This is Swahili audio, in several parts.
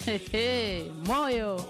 moyo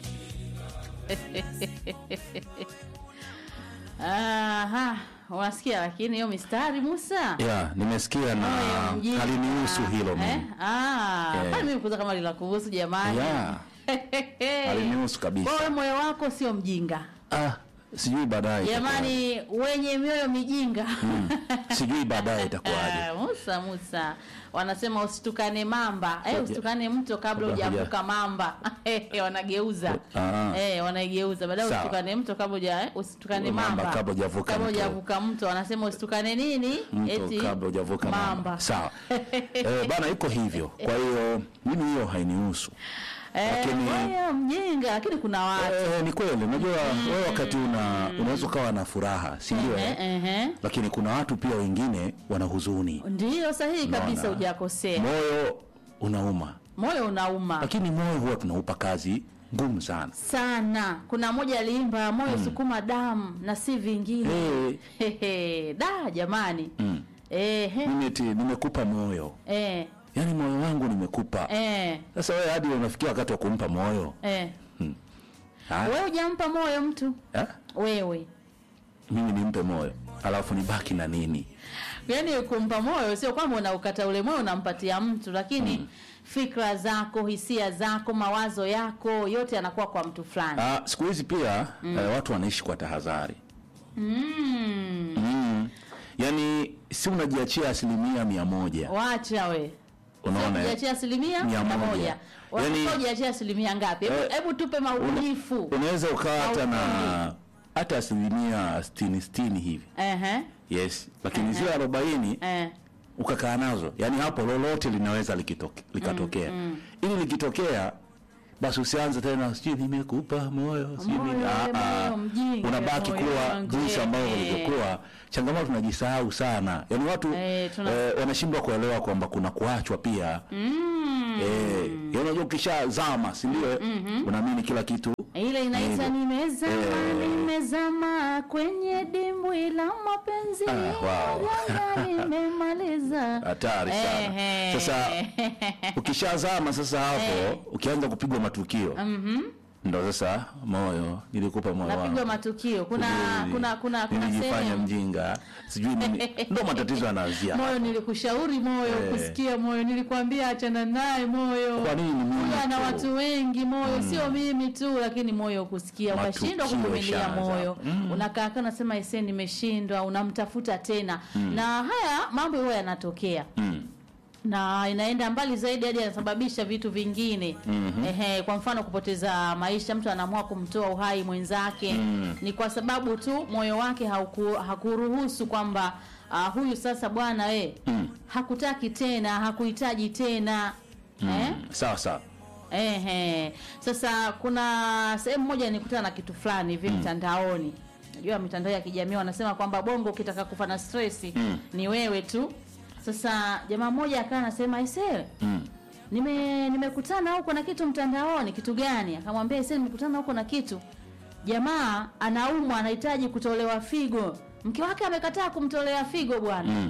Aha, unasikia lakini hiyo mistari Musa ya nimesikia na Moyo mjinga. halinihusu hilo eh? mimi Ah, Eh. kwani mimi kuza kama lila kuhusu jamani ya halinihusu kabisa Wewe moyo wako sio mjinga ah, sijui baadaye itakuwaje. jamani wenye mioyo mijinga sijui baadaye itakuwaje Ah, Musa Musa wanasema usitukane mamba eh, Ngoja. usitukane mto kabla Kabla hujavuka mamba Eh, wanageuza Ah. eh, wanaigeuza baadaye Sawa. usitukane mto kabla huja eh, usitukane Mamba mamba kabla hujavuka kabla mto. hujavuka mto wanasema usitukane nini mto kabla hujavuka mamba sawa eh, bana iko hivyo kwa hiyo mimi hiyo hainihusu eh, Lakini- moyo mjinga lakini kuna watu eh, ni kweli unajua wewe wakati una unaweza ukawa na furaha si ndio eh, eh? eh, eh. lakini kuna watu pia wengine wana huzuni Ndiyo sahihi kabisa, Unaona? hujakosea. moyo unauma Moyo unauma lakini moyo huwa tunaupa kazi ngumu sana sana. Kuna mmoja aliimba moyo sukuma damu na si vingine. Eh. Hehe, da jamani. mm. Ehe, mimi eti nimekupa moyo eh, yaani moyo wangu nimekupa eh, sasa wewe hadi unafikia wakati wa kumpa moyo eh. Ah, Wewe hujampa moyo mtu eh? wewe, mimi nimpe moyo alafu nibaki na nini yaani kumpa moyo sio kwamba unaukata ule moyo unampatia mtu, lakini fikra zako, hisia zako, mawazo yako yote yanakuwa kwa mtu fulani. Ah, siku hizi pia eh, watu wanaishi kwa tahadhari Mm. mm. yaani si unajiachia asilimia mia moja Wacha we unaona eh? ujiachia asilimia Mia mia moja. moja Yaani- Unataka ujiachie asilimia ngapi? Hebu Eh, hebu tupe maubunifu. unaweza ukawa hata na Maufundi. hata asilimia sitini sitini hivi Ehe, yes lakini zile arobaini eh, ukakaa nazo yaani hapo lolote linaweza likitoke, likatokea ili likitokea basi usianze tena sijui nimekupa moyo sijui Moyo, nini. Ah, ah. moyo mjinga, unabaki moyo kuwa wangu, jinsi ambavyo eh. ulivyokuwa changamoto tunajisahau sana yaani watu Eh, tuna- eh, wanashindwa kuelewa kwamba kuna kuachwa pia mm. eh, yaani unajua ukishazama si ndio unaamini kila kitu Ile inaita Hivyo. nimezama, Eh. nimezama kwenye dimbwi la mapenzi Ah, wow. Janga nimemaliza. hatari sana Ehe. sasa ukishazama sasa hapo Eh. ukianza kupigwa matukio ndo sasa moyo nilikupa moyo napigwa wangu matukio. Kuna Sijui kuna kuna kuna nilijifanya sehemu mjinga sijui nini ndo matatizo yanaanzia moyo hapo. nilikushauri moyo Eh. kusikia moyo nilikwambia achana naye moyo Kwa nini mimi Huyu ana tu? watu wengi moyo sio mimi tu lakini moyo kusikia Matukio ukashindwa kuvumilia yashaanza. moyo Mm. unakaa kana nasema ese nimeshindwa unamtafuta tena na haya mambo huwa yanatokea Mm. na inaenda mbali zaidi hadi yanasababisha vitu vingine Mhm. Ehe, kwa mfano kupoteza maisha mtu anaamua kumtoa uhai mwenzake Mm. ni kwa sababu tu moyo wake hauku, hakuruhusu kwamba uh, huyu sasa bwana we Mm. hakutaki tena hakuhitaji tena eh? Mm. sawa sawa Ehe. Sasa kuna sehemu moja nikutana na kitu fulani hivi mtandaoni. Najua mitandao ya kijamii wanasema kwamba bongo ukitaka kufa na stress Mm. ni wewe tu. Sasa jamaa mmoja akawa anasema ise mm. nime nimekutana huko na kitu mtandaoni, kitu gani? Akamwambia ise nimekutana huko na kitu. Jamaa anaumwa anahitaji kutolewa figo. Mke wake amekataa kumtolea figo bwana. Mm.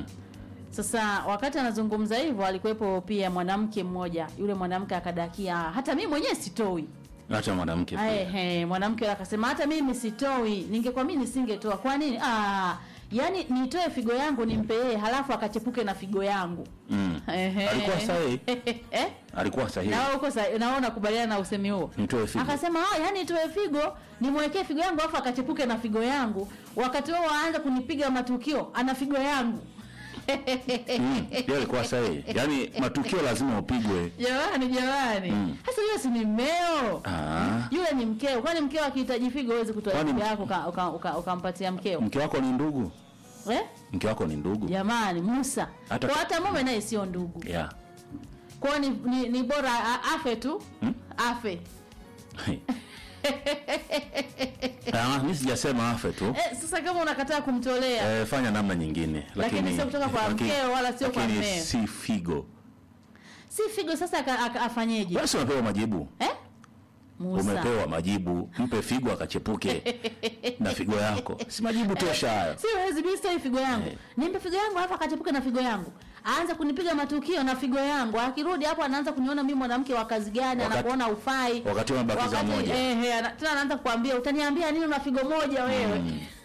Sasa wakati anazungumza hivyo alikuwepo pia mwanamke mmoja. Yule mwanamke akadakia, hata mimi mwenyewe sitoi. hata mwanamke pia. Ehe, mwanamke yule akasema hata mimi sitoi. Ningekuwa mimi nisingetoa. Kwa nini? Ah, yani nitoe figo yangu nimpe yeye halafu akachepuke na figo yangu. Mm. Ehe. alikuwa sahihi eh? alikuwa sahihi Na wewe uko sa- na wewe unakubaliana na usemi huo? nitoe figo Akasema ah, yani nitoe figo nimwekee figo yangu afu akachepuke na figo yangu. Wakati wao waanza kunipiga matukio ana figo yangu. Mm. Yeye alikuwa sahihi yaani matukio lazima upigwe Jamani, jamani, Mm. sasa yule si ni mmeo Ah. yule ni mkeo. Kwani mkeo akihitaji figo huwezi kutoa Kwani- figo yako uka- uka- uka- ukampatia mkeo mke wako ni ndugu eh? mke wako ni ndugu Jamani, Musa Hata- kwa hata mume naye sio ndugu yeah. kwao, ni, ni, ni bora a- afe tu Hmm? afe. Ah, mi sijasema afe tu Eh, sasa kama unakataa kumtolea eh, fanya namna nyingine Lakini sio kutoka kwa lakini- mkeo wala sio kwa lakini mmeo. si figo si figo, sasa aka- aka- afanyeje basi unapewa majibu eh? Musa. umepewa majibu mpe figo akachepuke na figo yako si majibu tosha hayo siwezi mi sitoi figo yangu nimpe figo yangu alafu akachepuke na figo yangu aanze kunipiga matukio na figo yangu akirudi hapo anaanza kuniona mimi mwanamke wa kazi gani Wakati- anakuona ufai wakati umebakiza Wakati- moja. eh, eh, ana- tena anaanza kuambia utaniambia nini una figo moja wewe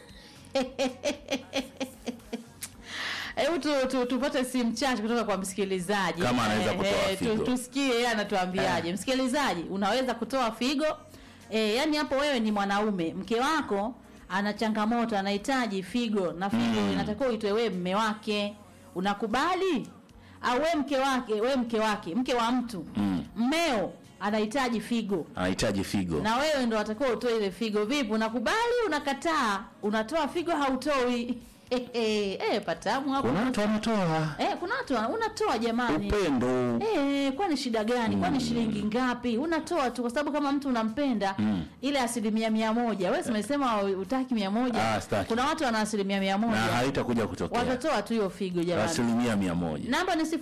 hebu tu, tu, tupate simu chache kutoka kwa msikilizaji Kama anaweza Eh, kutoa eh, tu- figo. tusikie yeye anatuambiaje msikilizaji unaweza kutoa figo e, yani hapo wewe ni mwanaume mke wako ana changamoto anahitaji figo na figo Mm. inatakiwa uitwe wewe mme wake unakubali au we mke wake we mke wake mke wa mtu Mm. mmeo anahitaji figo anahitaji figo na wewe ndo watakiwa utoe ile figo vipi unakubali unakataa unatoa figo hautoi eh, patamu hapo kuna watu wanatoa eh, kuna watu wana- unatoa jamani upendo Eh, kwani shida gani? Kwani shilingi ngapi? Unatoa tu kwa sababu kama mtu unampenda Mm. ile asilimia mia moja. Wewe umesema utaki mia moja. Ah, sitaki. Kuna watu wana asilimia mia na moja. haitakuja kutokea Watatoa tu hiyo figo jamani. asilimia mia moja Namba ni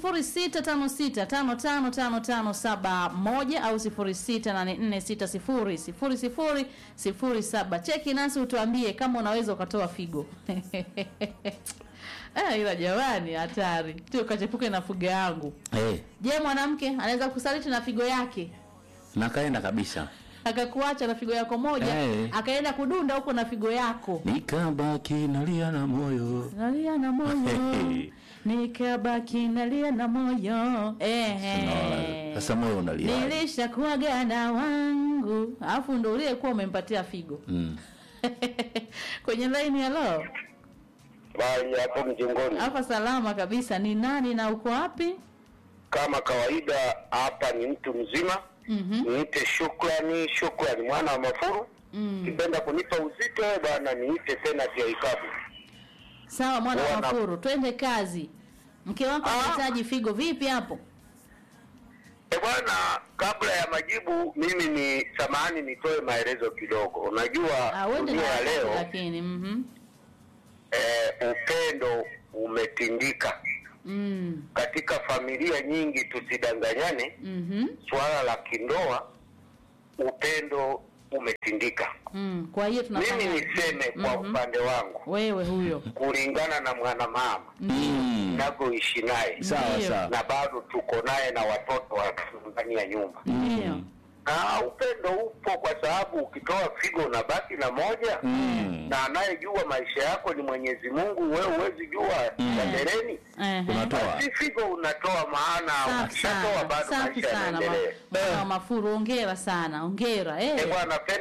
0656555571 au 0684600007. Cheki nasi utuambie kama unaweza ukatoa figo. Eh, ila jamani hatari. Tu ukachepuke na figo yangu. hey, Je, mwanamke anaweza kusaliti na figo yake na kaenda kabisa akakuacha na figo yako moja Eh. akaenda kudunda huko na figo yako nikabaki nalia na moyo nalia na moyo nikabaki nalia na moyo ehe Unaona? sasa moyo unalia nilishakuaga na wangu alafu ndo uliyekuwa umempatia figo mm. kwenye laini ya lo bali hapo mjengoni. hapa salama kabisa ni nani na uko wapi Kama kawaida, hapa ni mtu mzima. Mhm. Niite shukrani, shukrani mwana wa Mafuru. Mm. Kipenda kunipa uzito bwana, niite tena vya ikabu. sawa mwana wa Wana- mafuru twende kazi mke wako Ah. anahitaji figo vipi hapo E bwana, kabla ya majibu, mimi ni samahani, nitoe maelezo kidogo. Unajua Ah, uende na dunia ya wakati leo lakini mhm. eh, upendo umetindika Mm. katika familia nyingi. Tusidanganyane, Mhm. swala la kindoa, upendo umetindika. Mm. Kwa hiyo Mimi tunafanya niseme kwa Mhm. upande wangu, wewe huyo kulingana na mwanamama Mm. navyoishi naye sawa Ndiyo. sawa na bado tuko naye na watoto watatu ndani ya nyumba, ndio na upendo upo, kwa sababu ukitoa figo unabaki na moja Mm. na anayejua maisha yako ni Mwenyezi Mungu. Wewe huwezi jua ya mbeleni, Ehe. unatoa basi figo unatoa, maana Safi ukishatoa sana, bado safi maisha sana yanaendelea. ma- Bwana wa Mafuru, ongera sana, ongera Eh, eh. bwana pen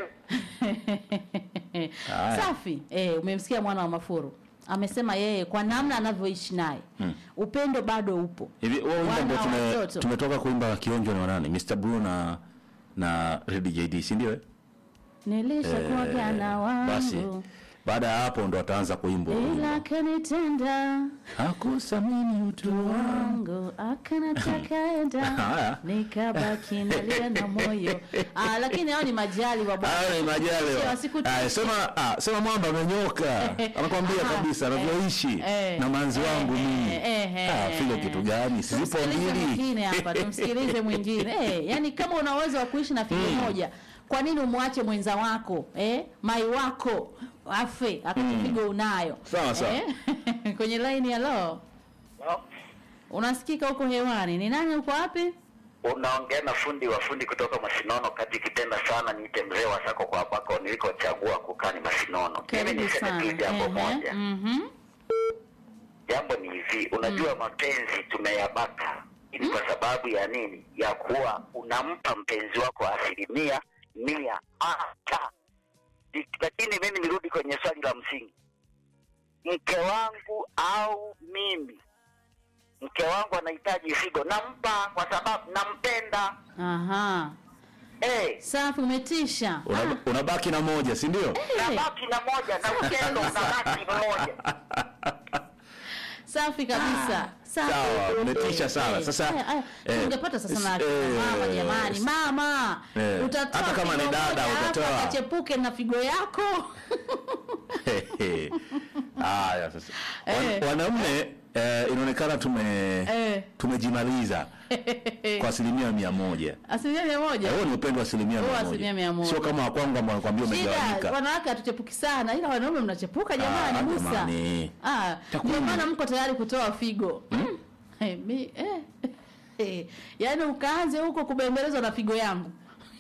Haya. Safi eh, umemsikia mwana wa Mafuru amesema yeye kwa namna anavyoishi naye Mm. upendo bado upo. hivi wewe wimbo Wana ambao tume, watoto. tumetoka kuimba kionjo na nani Mr Blue na na Red JD si ndio eh? Nilishakuwaga na basi wangu baada ya hapo ndo ataanza kuimba huo ila wimbo. kanitenda hakusamini utu wangu wangu akanataka enda Haya. nikabaki nalia na moyo ah, lakini hao ni majali wa bwana. Hayo ni majaliwa. Sio, wasikutishe. Aya, sema ah, sema mwamba amenyoka. Anakwambia Aha. kabisa anavyoishi Eh. na manzi Eh, wangu eh, mimi. eh, eh, Ah, eh. figo kitu gani? Sizipo Tumsikilize mbili. mwingine hapa, tumsikilize mwingine. Eh, yani kama una uwezo wa kuishi na figo Mm. moja, kwa nini umwache mwenza wako eh, mai wako afe akati figo unayo? Sawa, sawa. Eh? Kwenye line ya lo unasikika huko hewani. Ni nani uko wapi? unaongea na fundi wa fundi kutoka Masinono kati kitenda sana niite mzee wa sako kwa ambako nilikochagua kukaa ni Masinono. Mimi Karibu niseme sana. tu jambo Ehe, moja. mhm. Jambo ni hivi, unajua mapenzi tumeyabaka ni kwa sababu ya nini? Ya kuwa unampa mpenzi wako asilimia mia hata. Lakini mimi nirudi kwenye swali la msingi, mke wangu au mimi, mke wangu anahitaji figo, nampa kwa sababu nampenda. Aha. Eh, Safi umetisha. Una- Unabaki na moja, si ndio? nabaki na moja na upendo unabaki mmoja. Safi kabisa. Safi. Sawa, umetisha sana. Eh, Sasa, eh, eh, eh, tungepata sasa na eh, mama jamani, mama. eh, Utatoa hata kama ni figo dada, moja hapa, utatoa. Kachepuke na figo yako. Haya sasa. Wan- Eh. Wanaume eh, inaonekana tume Eh. tumejimaliza kwa asilimia mia moja asilimia mia moja huo ni upendo wa asilimia Huo mia asilimia mia moja moja. sio kama wakwangu ambao wanakwambia shida umegawanyika wanawake hatuchepuki sana ila wanaume mnachepuka jamani Ah, musa jamani. Ah, Takwimu. ndio maana mko tayari kutoa figo mm. hey, mi, eh. Eh, yaani ukaanze huko kubembelezwa na figo yangu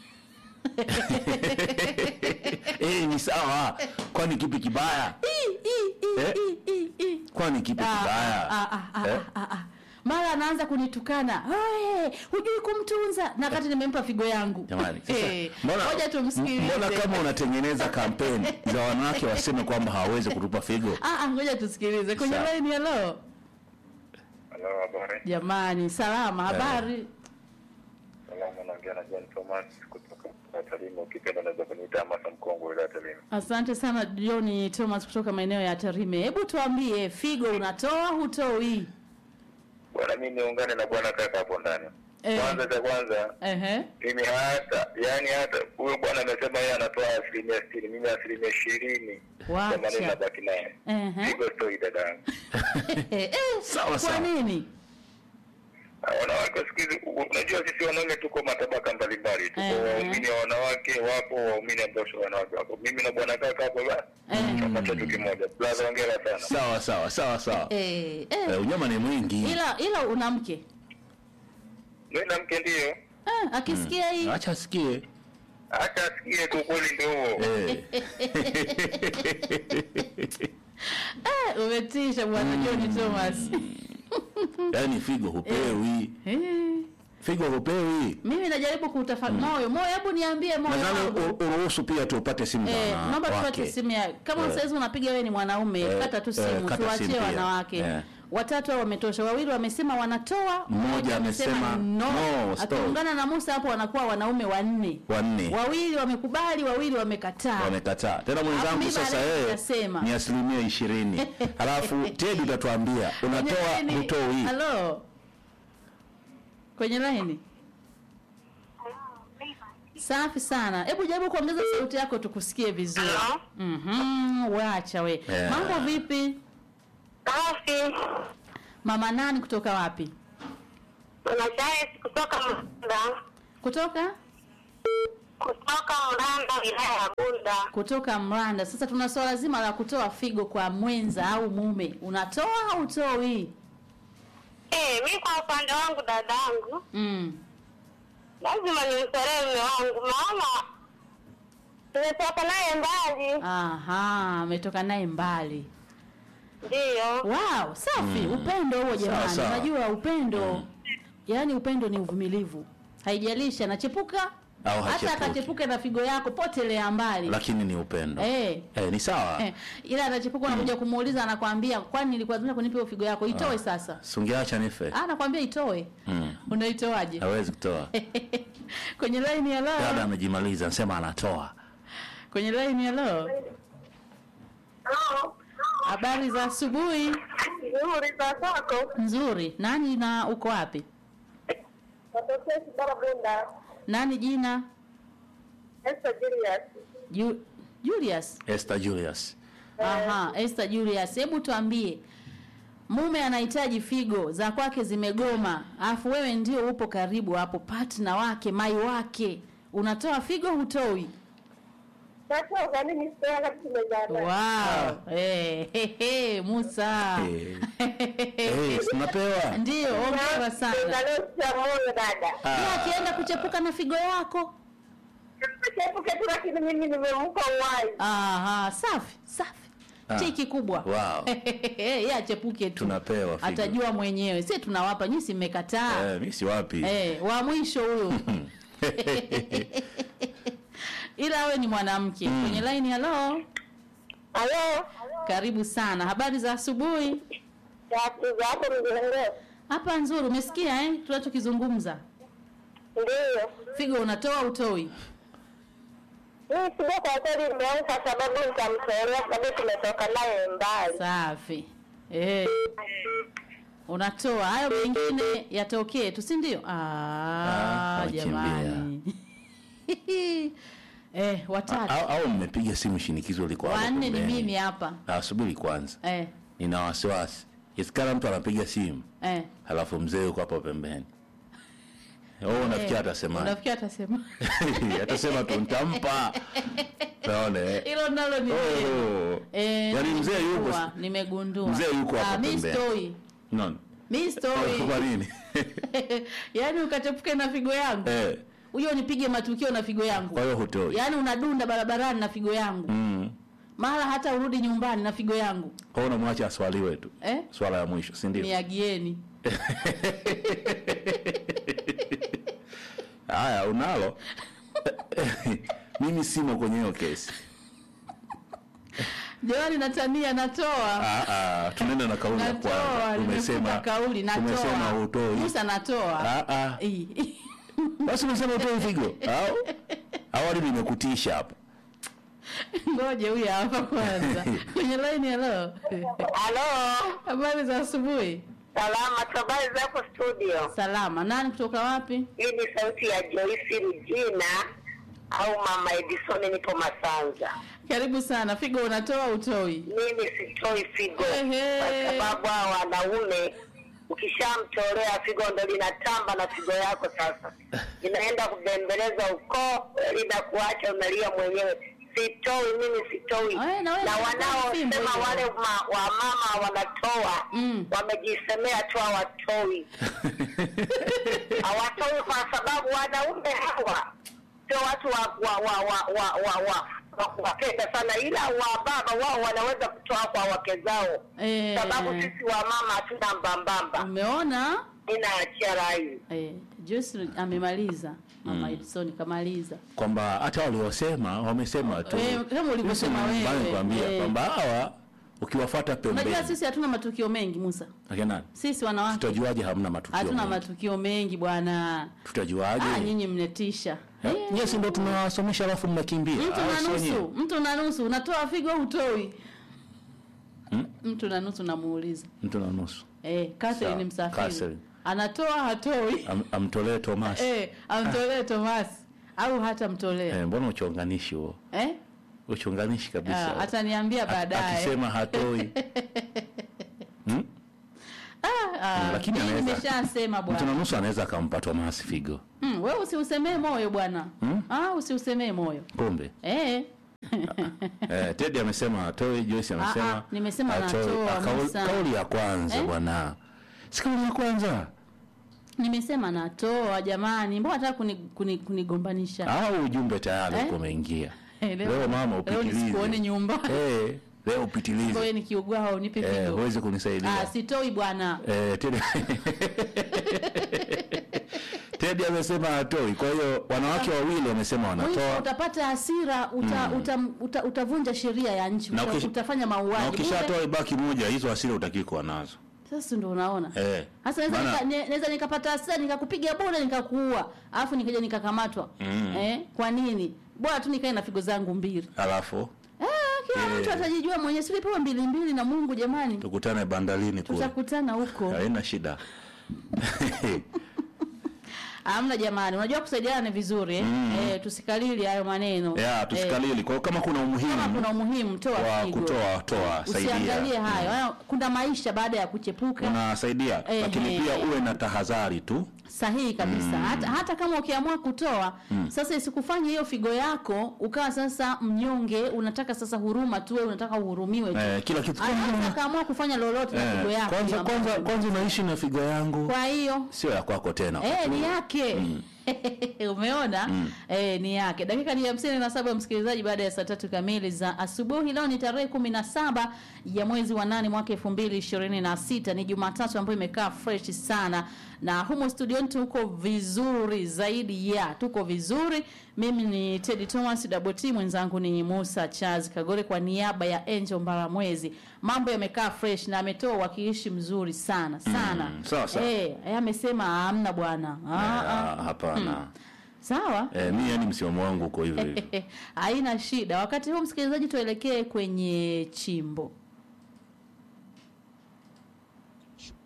eh, ni sawa kwani kipi kibaya Ii, ii, ii, Eh? ii, ii, ii. kwani kipi Ah, kibaya ah, ah, ah, Eh? ah, ah. mara anaanza kunitukana "Hey, hujui kumtunza na wakati nimempa figo yangu jamani sasa, Eh, mbona ngoja tumsikilize mbona kama unatengeneza kampeni za wanawake waseme kwamba hawawezi kutupa figo Ah, ah, ngoja tusikilize kwenye Sawa. line hello Halo, habari. jamani salama habari Salamu, naongea na John Thomas kutoka Tarime. Ukipenda unaweza kuniita Amasa Mkongwe wilaya ya Tarime. asante sana John Thomas kutoka maeneo ya Tarime hebu tuambie figo unatoa hutoi Bwana, mimi niungane na bwana kaka hapo ndani. Eh. Kwanza cha kwanza, Ehe. mimi hata yani hata huyo bwana amesema yeye anatoa asilimia sitini, mimi asilimia ishirini Wacha. themanini nabaki naye. Ehe. Pigo stoi dadangu. Eh, Sawa, kwa sawa. nini Na Wanawake siku hizi, u- unajua sisi wanaume tuko matabaka mbalimbali, tuko Eh. waumini wa wanawake, wapo waumini ambao sio wanawake wapo. Mimi na bwana kaka hapo basi Eh. chama chetu kimoja. Blaza, hongera sana. sawa sawa sawa sawa eh, eh. eh, unyama ni mwingi ila ila una mke Mimi na mke ndio eh, akisikia hii acha asikie hata asikie tu kweli ndio huo. eh. eh, umetisha bwana John Thomas yaani figo hupewi eh. figo hupewi mimi najaribu kutafa moyo moyo hebu niambie moyo nadhani wangu. u- uruhusu pia tupate simu za Eh, naomba tupate wanawake simu ya kama Eh. saizi unapiga wewe ni mwanaume Eh, kata tu eh, simu kata tuachie simu pia. wanawake Eh. watatu hao wametosha wawili wamesema wanatoa Mmoja amesema no, no, stop. akiungana na Musa hapo wanakuwa wanaume wanne wanne wawili wamekubali wawili wamekataa wamekataa tena Alafu mwenzangu mimi sasa baadaye yeye nitasema. ni asilimia ishirini halafu tedi utatuambia unatoa Kwenye line- hutoi halo kwenye laini safi sana hebu jaribu kuongeza sauti yako tukusikie vizuri Halo? mhm wacha we Yeah. mambo vipi Safi. mama nani kutoka wapi Mama Charles kutoka Munda. kutoka Kutoka Mranda wilaya ya Bunda. kutoka mranda sasa tuna swala zima la kutoa figo kwa mwenza au mume unatoa au utoi Eh, mi kwa upande wangu dadangu, mm. lazima nimtolee mume wangu maana tumetoka naye mbali. aha ametoka naye mbali Ndiyo. wow safi upendo huo jamani sawa. unajua upendo yaani upendo ni uvumilivu haijalishi anachepuka Au hata hachepuki. akachepuka na figo yako potelea mbali lakini ni upendo eh. eh, ni sawa Eh, ila anachepuka unakuja kumuuliza anakwambia kwani nilikuwa kunipa hiyo figo yako itoe sasa sungeacha nife Ah, anakwambia itoe Mm. unaitoaje hawezi kutoa kwenye line ya dada leo amejimaliza anasema anatoa kwenye line ya leo habari za asubuhi Nzuri za kwako. nzuri nani na uko wapi Watokea Kibara Bunda. nani jina Esther Julius. Ju- Julius Esther Julius Aha, Esther Julius, hebu tuambie, mume anahitaji figo za kwake zimegoma, alafu wewe ndio upo karibu hapo, partner wake, mai wake, unatoa figo hutoi? Sasa kwa nini sasa kama tumezana? Wow. Eh, he, he, Musa Eh. Eh, tunapewa ndio, ongera sana. Leo cha moyo dada. Yeye akienda kuchepuka na figo yako. Chepuke tu lakini mimi nimempa uhai. Aha, safi safi, Ah. tiki kubwa. Wow. Yeye achepuke tu, Tunapewa figo. atajua mwenyewe, si tunawapa, nyinyi si mmekataa. eh, mi si wapi Eh, wa mwisho huyo ila awe ni mwanamke kwenye line halo Halo. karibu sana habari za asubuhi Tatu za hapo mjengo. hapa nzuri umesikia eh tunachokizungumza Ndiyo. figo unatoa utoi Mimi sija kwa kweli nimeanza sababu nitamtolea sababu tumetoka naye mbali. safi eh unatoa hayo mengine yatokee tu si ndio ah, Ah, jamani eh watatu au, au mmepiga simu shinikizo liko hapo wanne ni pembeni. mimi hapa Ah, subiri kwanza eh nina wasiwasi isikana mtu anapiga simu eh. halafu mzee yuko hapo pembeni oh, unafikia atasemaje unafikia atasema atasema tu nitampa naona eh. hilo nalo ni Oh. Eh, Yaani mzee yuko- nimegundua, nimegundua Mzee yuko Ah, hapo mi pembeni. stoi Naona. mi stoi kwa nini yaani ukachepuke na figo yangu eh, huyo nipige matukio na figo yangu kwa hiyo hutoi yaani unadunda barabarani na figo yangu mm. mara hata urudi nyumbani na figo yangu kwa hiyo unamwacha aswaliwe tu eh? swala ya mwisho si ndio miagieni haya unalo mimi simo kwenye hiyo kesi jamani natania natoa Ah, ah, tunaenda na kauli ya natoa kwanza nimefuta umesema kauli umesema natoa hutoi musa natoa Ah, ah. Ii. basi umesema hutoi figo au awali nimekutisha hapa ngoje huyu hapa kwanza kwenye laini halo halo habari za asubuhi salama habari zako studio salama nani kutoka wapi hii ni sauti ya joyce rujina au mama edison nipo masanza karibu sana figo unatoa utoi mimi sitoi figo Ehe. kwa sababu hao wanaume ukishamtolea figo ndo linatamba na figo yako sasa inaenda kubembeleza ukoo linakuacha unalia mwenyewe sitoi mimi sitoi Eh, na wewe na unataka fimbo wanaosema hiyo. wale ma, wamama wanatoa Mm. wamejisemea tu hawatoi hawatoi kwa sababu wanaume hawa sio watu wa wa wa wa wa wa wa wa kuwapenda sana ila wa baba wao wanaweza kutoa kwa wake zao Eh. sababu sisi wa mama hatuna mbambamba umeona inaachia rai eh, Joyce amemaliza mama Edison kamaliza kwamba hata waliosema wamesema tu Eh, kama ulivyosema Mimi wewe. nikwambia Eh. kwamba hawa ukiwafuata pembeni unajua sisi hatuna matukio mengi Musa Akina nani? sisi wanawake tutajuaje hamna matukio hatuna mengi? matukio mengi bwana tutajuaje ah, nyinyi mnetisha Eh, nyie si ndo tunawasomesha alafu mnakimbia mtu au na sio nyie? nusu mtu na nusu unatoa figo au utoi Hmm? mtu na nusu namuuliza mtu na nusu eh, Catherine Sawa, msafiri Catherine. anatoa hatoi Am, amtolee Thomas eh, amtolee Thomas au hata mtolee eh, mbona uchonganishi huo eh? uchonganishi kabisa Ah, ataniambia A- baadaye akisema hatoi hmm? Ah, lakini mimi anaweza- nimeshasema mtu na bwana nusu anaweza akampa Thomas figo mm, wewe usiusemee moyo bwana Hmm? ah, usiusemee moyo kumbe eh. eh, Teddy amesema hatoi Joyce Ah, amesema ah, nimesema hatoi. natoa, Ah, kauli- Musa. kauli ya kwanza Eh? bwana si kauli ya kwanza nimesema natoa jamani mbona nataka kunigombanisha kuni, kunigombanisha? au ujumbe tayari Eh? uko umeingia Eh, leo mama leo upitilize nisikuone nyumbani eh, leo upitilize wewe nikiugua unipe eh, figo huwezi kunisaidia ah, sitoi bwana Eh, Teddy Teddy amesema hatoi. Kwa hiyo wanawake wawili wamesema Mwisho wanatoa. utapata hasira uta, uta, uta, utavunja sheria ya nchi Na uta, ukish- utafanya Na mauaji ukishatoa Bure. ibaki moja, hizo hasira utaki kuwa nazo. sasa ndo unaona Eh. Sasa naweza Maana- nika, ne- naweza nikapata hasira nikakupiga bure nikakuua, alafu nikaja nikakamatwa. Mm. Eh? Kwa nini? Bora tu nikae na figo zangu mbili. Alafu Eh, kila Eh. mtu atajijua mwenyewe. Si ulipewa mbili mbili na Mungu jamani. tukutane bandarini kule. Tutakutana huko. Haina shida. Hamna jamani. Unajua kusaidiana ni vizuri eh? Eh, tusikalili hayo maneno. Ya, Eh, tusikalili. Kwa hiyo kama kuna kama umuhimu kuna umuhimu toa wa figo. kutoa toa saidia. Usiangalie hayo. Hayo, Kuna maisha baada ya kuchepuka. Unasaidia, Eh, lakini eh. pia uwe na tahadhari tu. sahihi kabisa hata, hata kama ukiamua kutoa sasa isikufanye hiyo figo yako ukawa sasa mnyonge unataka sasa huruma tu wewe unataka uhurumiwe tu Eh, kila kitu anaweza akaamua kufanya lolote na figo Eh, yako kwanza hiyo kwanza ambayo- kwanza unaishi na figo yangu. kwa hiyo Sio ya kwako tena. Eh, ni yake umeona eh, ni yake dakika ni hamsini na saba msikilizaji baada ya saa tatu kamili za asubuhi leo ni tarehe kumi na saba ya mwezi wa nane mwaka elfu mbili ishirini na sita ni jumatatu ambayo imekaa fresh sana na humo studioni tuko vizuri zaidi ya tuko vizuri mimi ni tedi thomas daboti mwenzangu ni musa charles kagore kwa niaba ya angel mbaramwezi mambo yamekaa fresh na ametoa uwakilishi mzuri sana sana Mm, sawa, sawa. Eh, eh, amesema hamna bwana Ah, ah. Ah, hapana. sawa Eh, mi yani msimamo wangu uko hivyo hivyo. haina shida wakati huu msikilizaji tuelekee kwenye chimbo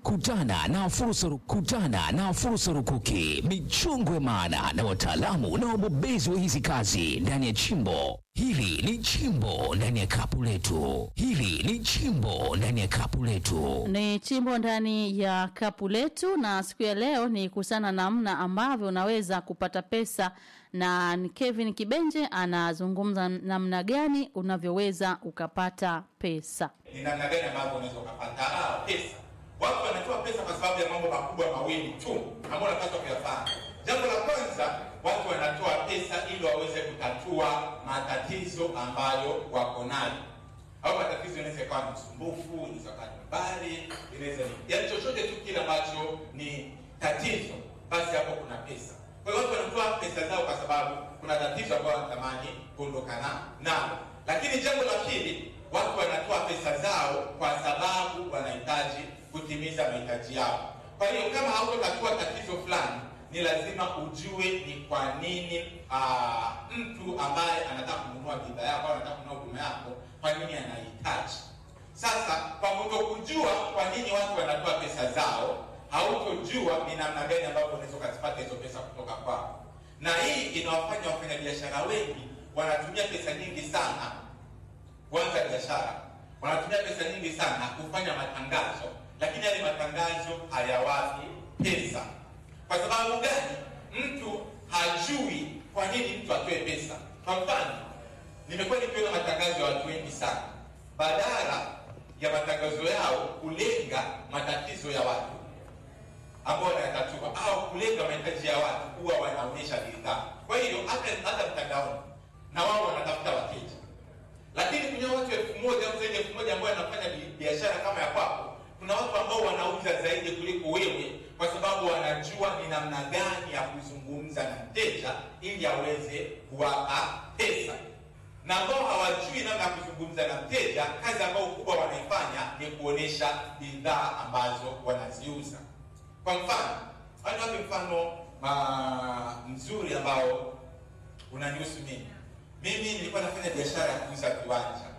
Kutana na fursa, kutana na fursa rukuki, michongwe maana na wataalamu na wabobezi wa hizi kazi ndani ya chimbo hili. Ni chimbo ndani ya kapu letu, hili ni chimbo ndani ya kapu letu. Ni chimbo ndani ya kapu letu, na siku ya leo ni kusana namna ambavyo unaweza kupata pesa, na ni Kevin Kibenje anazungumza namna gani unavyoweza ukapata pesa. ni namna gani ambavyo unaweza ukapata ah, pesa. Watu wanatoa pesa kwa sababu ya mambo makubwa mawili tu ambayo wanapaswa kuyafanya. Jambo la kwanza, watu wanatoa pesa ili waweze kutatua matatizo ambayo wako nayo. Au matatizo inaweza ikawa ni usumbufu, inaweza ikawa ni mbali, inaweza ni yaani chochote tu kile ambacho ni tatizo, basi hapo kuna pesa. Kwa hiyo watu wanatoa pesa zao kwa sababu kuna tatizo ambalo wanatamani kuondokana nalo. Lakini jambo la pili, watu wanatoa pesa zao kwa sababu wanahitaji kutimiza mahitaji yao. Kwa hiyo kama hautotatua tatizo fulani, ni lazima ujue ni kwa nini aa, mtu ambaye anataka kununua bidhaa yako au anataka kununua huduma yako, kwa nini anahitaji. Sasa kwa kutokujua kwa nini watu wanatoa pesa zao, hautojua ni namna gani ambavyo unaweza ukazipata hizo pesa kutoka kwao, na hii inawafanya wafanyabiashara wengi wanatumia pesa nyingi sana kuanza biashara, wanatumia pesa nyingi sana kufanya matangazo, lakini yale matangazo hayawapi pesa. Kwa sababu gani? Mtu hajui kwa nini mtu atoe pesa. Kwa mfano, nimekuwa nikiona matangazo ya watu wengi sana, badala ya matangazo yao kulenga matatizo ya watu ambao wanayatatua au kulenga mahitaji ya watu, huwa wanaonyesha bidhaa. Kwa hiyo hata hata mtandaoni na wao wanatafuta wateja lakini kuna watu elfu moja au zaidi ya elfu moja ambao wanafanya bi- biashara kama ya kwako. Kuna watu ambao wanauza zaidi kuliko wewe, kwa sababu wanajua ni namna gani ya kuzungumza na mteja ili aweze kuwapa pesa, na ambao hawajui namna ya kuzungumza na mteja, kazi ambayo kubwa wanaifanya ni kuonesha bidhaa ambazo wanaziuza. Kwa mfano, hata wapi mfano ma, mzuri ambao unanihusu mimi. Mimi nilikuwa nafanya biashara ya kuuza viwanja,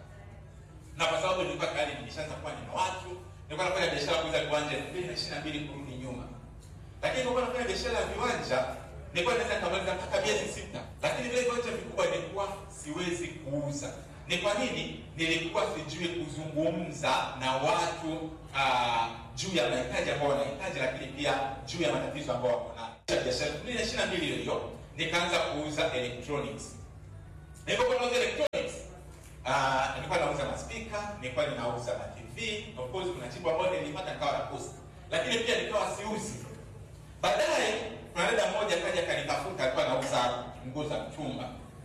na kwa sababu nilikuwa tayari nimeshaanza kuwa nina watu, nilikuwa nafanya biashara ya kuuza viwanja elfu mbili na ishirini na mbili kurudi nyuma. Lakini nilikuwa nafanya biashara ya viwanja, nilikuwa naweza nikamaliza mpaka miezi sita, lakini vile viwanja vikubwa nilikuwa siwezi kuuza. Ni kwa nini? Nilikuwa sijui kuzungumza na watu uh, juu ya mahitaji ambao wanahitaji, lakini pia juu ya matatizo ambao wako nayo. Biashara elfu mbili na ishirini na mbili hiyo hiyo nikaanza kuuza electronics nilipokuwa nauza electronics uh, nilikuwa nauza maspika, nilikuwa ninauza ma TV. Of course kuna chipu ambayo nilipata nikawa na post, lakini pia nikawa siuzi. Baadaye kuna dada mmoja kaja kanitafuta, alikuwa anauza nguo za mtumba.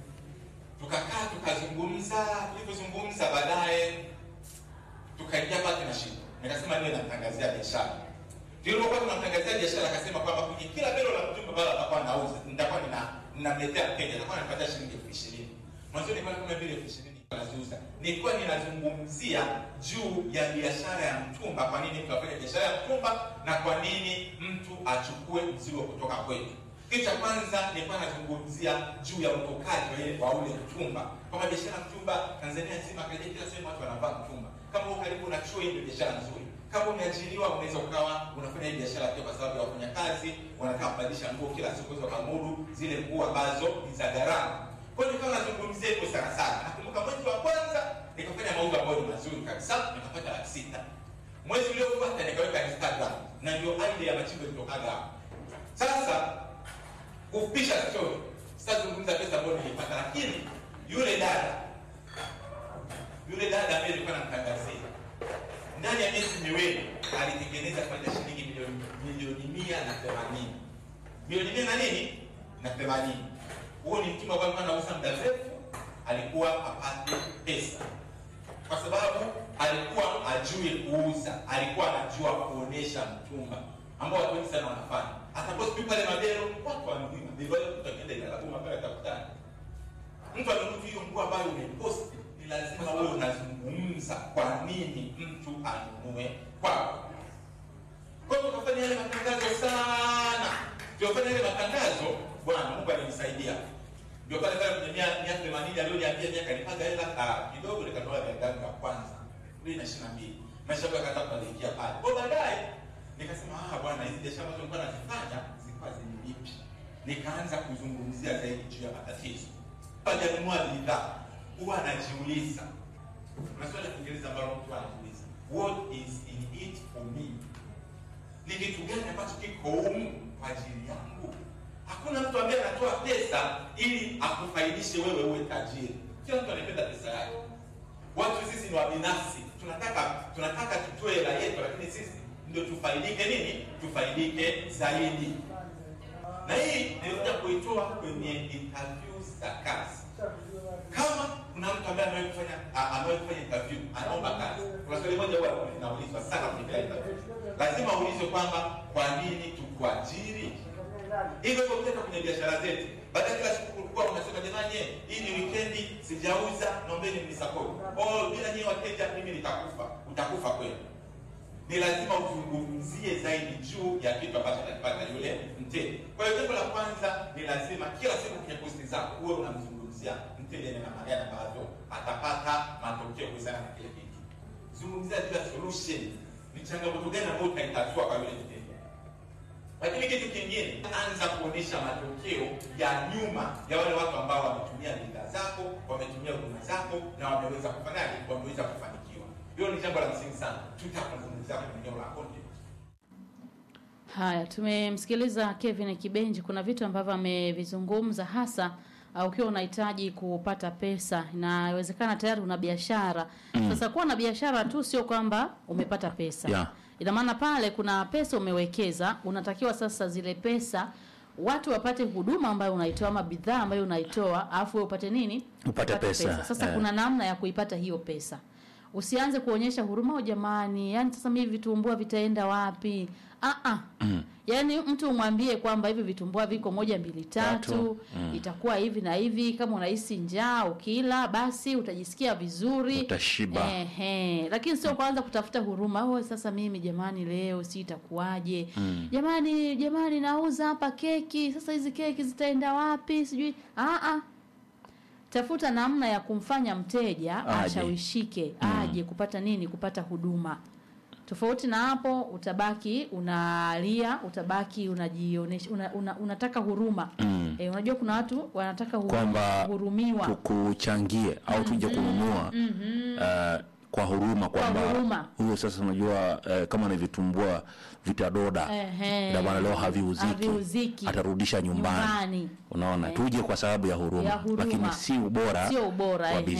Tukakaa tukazungumza, tulivyozungumza baadaye tukaingia partnership. Nikasema niwe namtangazia biashara. Tulipokuwa tunamtangazia biashara, akasema kwamba kwenye kila belo la mtumba ambalo atakuwa anauza nitakuwa nina ninamletea mteja, atakuwa anapata shilingi elfu ishirini. Mwanzo nilikuwa kama vile elfu ishirini naziuza. Nilikuwa ninazungumzia juu ya biashara ya mtumba, kwa nini mtu afanye biashara ya mtumba na kwa nini mtu achukue mzigo kutoka kwetu. Kitu cha kwanza nilikuwa nazungumzia juu ya utokaji wa ile- wa ule mtumba, kwamba biashara ya mtumba Tanzania nzima, karibia kila sehemu watu wanavaa mtumba. Kama uko karibu na chuo, hii ndio biashara nzuri. Kama umeajiriwa, unaweza ukawa unafanya hii biashara pia, kwa sababu ya wafanyakazi wanataka kubadilisha nguo kila siku, unaweza ukamudu zile nguo ambazo ni za gharama. Kwa hiyo nikawa nazungumzia hivyo sana sana. Nakumbuka mwezi wa kwanza nikafanya mauzo ambayo ni mazuri kabisa, nikapata laki sita. Mwezi uliofuata nikaweka Instagram, na ndio idea ya machimbo ilitokaga hapo. Sasa kupisha story, sitazungumza pesa ambayo nilipata, lakini yule dada yule dada ambaye nilikuwa namtangazia ndani ya miezi miwili alitengeneza faida shilingi milioni milioni mia na themanini milioni mia na nini na themanini huo ni mtumba ambao alikuwa anauza muda mrefu alikuwa apate pesa kwa sababu alikuwa ajui kuuza alikuwa anajua kuonesha mtumba ambao watu wengi sana wanafanya ataposti pale mabero watu wanunui mabero wale mtu akienda inalabuma pale atakutana mtu amenunua hiyo nguo ambayo umeposti ni lazima wewe unazungumza kwa nini mtu anunue kwako kwa hiyo tukafanya yale matangazo sana tukafanya yale matangazo bwana mungu alinisaidia ndio pale pale kwenye mia mia themanini alioniambia mia kanipaga hela ah, kidogo nikanunua gari yangu ya kwanza mbili na ishirini na mbili maisha yangu yakaanza kubadilikia pale kwa baadaye nikasema ah, bwana, hizi biashara ambazo nilikuwa nazifanya zilikuwa zinilipi. Nikaanza kuzungumzia zaidi juu ya matatizo. Hajanunua bidhaa, huwa anajiuliza, kuna swali la Kiingereza ambalo mtu anajiuliza, what is in it for me? Ni kitu gani ambacho kiko humu kwa ajili yangu? Hakuna mtu ambaye anatoa pesa ili akufaidishe wewe uwe tajiri. Kila mtu anapenda pesa yake. Watu sisi ni wabinafsi, tunataka tunataka tutoe hela yetu, lakini sisi ndio tufaidike nini? Tufaidike zaidi. Na hii nilikuja kuitoa kwenye interview za kazi. Kama kuna mtu ambaye amewahi kufanya a- amewahi kufanya interview, anaomba kazi, kuna swali moja huwa linaulizwa sana kwenye kila interview, lazima uulizwe kwamba kwa nini tukuajiri hivyo hivyo ukienda kwenye biashara zetu, baada ya kila siku kulikuwa unasema jamani, eh, hii ni weekendi, sijauza, naombeni mnisapoti. Oh, bila nyie wateja mimi nitakufa. Utakufa kweli. Ni lazima uzungumzie zaidi juu ya kitu ambacho anakipata yule mteja. Kwa hiyo jambo la kwanza ni lazima kila siku kwenye posti zako uwe unamzungumzia mteja na namna gani ambavyo atapata matokeo kuhusiana na kile kitu. Zungumzia juu ya solution, ni changamoto gani ambayo utaitatua kwa yule mteja lakini kitu kingine, anza kuonyesha matokeo ya nyuma ya wale watu ambao wametumia bidhaa zako, wametumia huduma zako na wameweza kufanyaje, wameweza kufanikiwa. Hiyo ni jambo la msingi sana, tutakuzungumzia kwenye eneo la content. Haya, tumemsikiliza Kevin Kibenji. Kuna vitu ambavyo amevizungumza hasa uh, ukiwa unahitaji kupata pesa, inawezekana tayari una biashara sasa. Kuwa na biashara tu sio kwamba umepata pesa Yeah. ina maana pale kuna pesa umewekeza, unatakiwa sasa zile pesa watu wapate huduma ambayo unaitoa ama bidhaa ambayo unaitoa, alafu wewe upate nini? Upate pesa. Sasa Eh. kuna namna ya kuipata hiyo pesa. Usianze kuonyesha huruma, "Oh, jamani, yani sasa mimi vitumbua vitaenda wapi? Ah ah. Yaani mtu umwambie kwamba hivi vitumbua viko moja mbili tatu, Tatu. itakuwa hivi na hivi. Kama unahisi njaa ukila, basi utajisikia vizuri, Utashiba. Ehe, lakini sio kwanza kutafuta huruma. Oh, sasa mimi jamani, leo si itakuwaje? Jamani, jamani, nauza hapa keki, sasa hizi keki zitaenda wapi? Sijui. Ah ah. Tafuta namna ya kumfanya mteja Aje. ashawishike, aje kupata nini? Kupata huduma. Tofauti na hapo, utabaki unalia, utabaki unajionesha, una, una, unataka huruma Mm. e, unajua kuna watu wanataka huru- Kwamba kuhurumiwa tukuchangie au tuje kununua eh, kwa huruma kwamba huruma. huyo sasa unajua eh, kama ni vitumbua vitadoda Ehe. ndio maana leo haviuziki, Haviuziki. atarudisha nyumbani, Nyumbani. unaona Eh. tuje kwa sababu ya huruma, Ya huruma. lakini si ubora Sio ubora, wa ehe. bidhaa